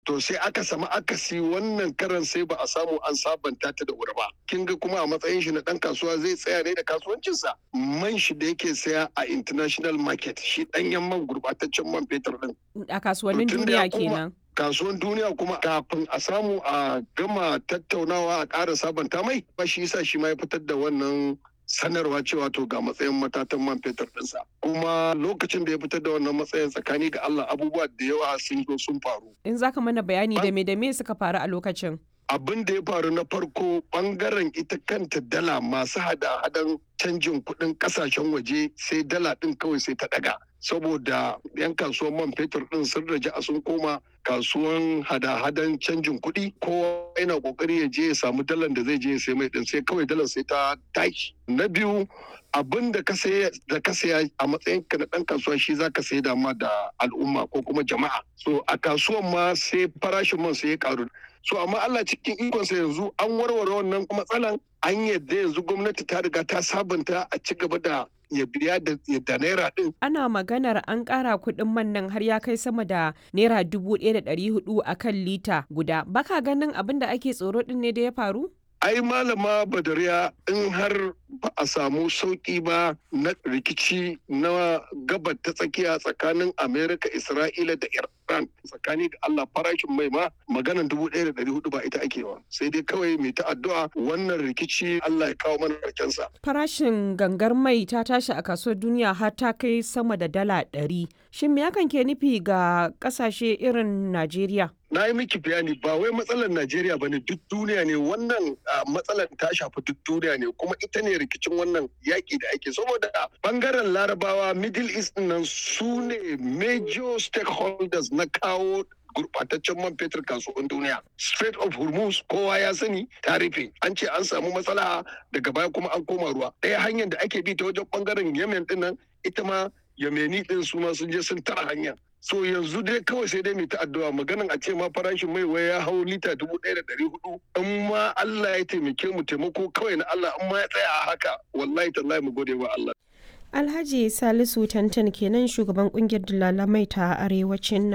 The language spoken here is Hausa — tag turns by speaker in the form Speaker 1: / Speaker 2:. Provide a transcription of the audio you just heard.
Speaker 1: to sai aka samu akasi wannan karan sai ba a samu an sabanta ta da wuri ba kin ga kuma a matsayin shi na dan kasuwa zai tsaya ne da kasuwancinsa man shi da yake saya a international market shi danyen man gurbataccen man fetur din
Speaker 2: A kasuwannin
Speaker 1: Mutum da ya
Speaker 2: duniya
Speaker 1: koma-
Speaker 2: kenan.
Speaker 1: kasuwan duniya kuma kafin a samu a gama tattaunawa a ƙara sabanta mai ba shi yasa shi ma ya fitar da wannan sanarwa cewa to ga matsayin matatan man fetur ɗinsa kuma lokacin da ya fitar da wannan matsayin tsakani ga Allah abubuwa da yawa sun zo sun faru
Speaker 2: In za ka mana bayani da me da me suka faru a lokacin.
Speaker 1: abin da ya faru na farko bangaren ita kanta dala masu hada-hadan canjin kuɗin ƙasashen waje sai dala ɗin kawai sai ta ɗaga saboda 'yan kasuwan man fetur ɗin sun raja a sun koma kasuwan hada-hadan canjin kuɗi kowa yana ƙoƙari ya je ya samu dalan da zai je ya sai mai ɗin sai kawai dalar sai ta tashi na biyu abin da ka saya da ka saya a matsayin ka na ɗan kasuwa shi za ka sai dama da al'umma ko kuma jama'a so a kasuwan ma sai farashin man sai ya karu so amma Allah cikin ikonsa yanzu an warware wannan matsalan an yadda yanzu gwamnati ta riga ta sabunta a ci gaba da ya biya da da naira din
Speaker 2: Ana maganar an ƙara kuɗin man nan har ya kai sama da naira dubu ɗaya da ɗari hudu a kan lita guda. Baka ganin abin da ake tsoro ɗin ne da ya faru?
Speaker 1: ai malama badariya in har ba a samu sauki ba na rikici na gabar ta tsakiya tsakanin amerika isra'ila da iran tsakani da allah farashin mai ma maganan dubu ɗaya da ɗari hudu ba ita ake ba sai dai kawai mai ta addu'a wannan rikici allah ya kawo mana ƙarshensa
Speaker 2: Farashin gangar mai ta tashi a kasuwar duniya har ta kai sama da dala ɗari. Shin me hakan ke nufi ga ƙasashe irin Najeriya?
Speaker 1: na yi miki bayani ba wai matsalar Najeriya ba ne duk duniya ne wannan ah, matsalar ta shafi duk duniya ne kuma ita ne rikicin wannan yaƙi da ake saboda bangaren larabawa middle east nan su ne major stakeholders na kawo gurbataccen man fetur kasuwan duniya Strait of Hormuz kowa ya sani ta rufe an ce an samu matsala daga baya kuma an koma ruwa ɗaya hanyar da ake bi ta wajen bangaren Yemen din nan ita ma Yemeni din su ma sun je sun tara hanya so yanzu dai kawai sai dai mai ta addu'a maganan a ce ma farashin mai wai ya hau lita dubu ɗaya da ɗari hudu in ma Allah ya taimake mu taimako kawai na Allah in ma ya tsaya a haka wallahi tallahi mu gode wa Allah
Speaker 3: Alhaji Salisu Tantan kenan shugaban kungiyar dalalamai ta arewacin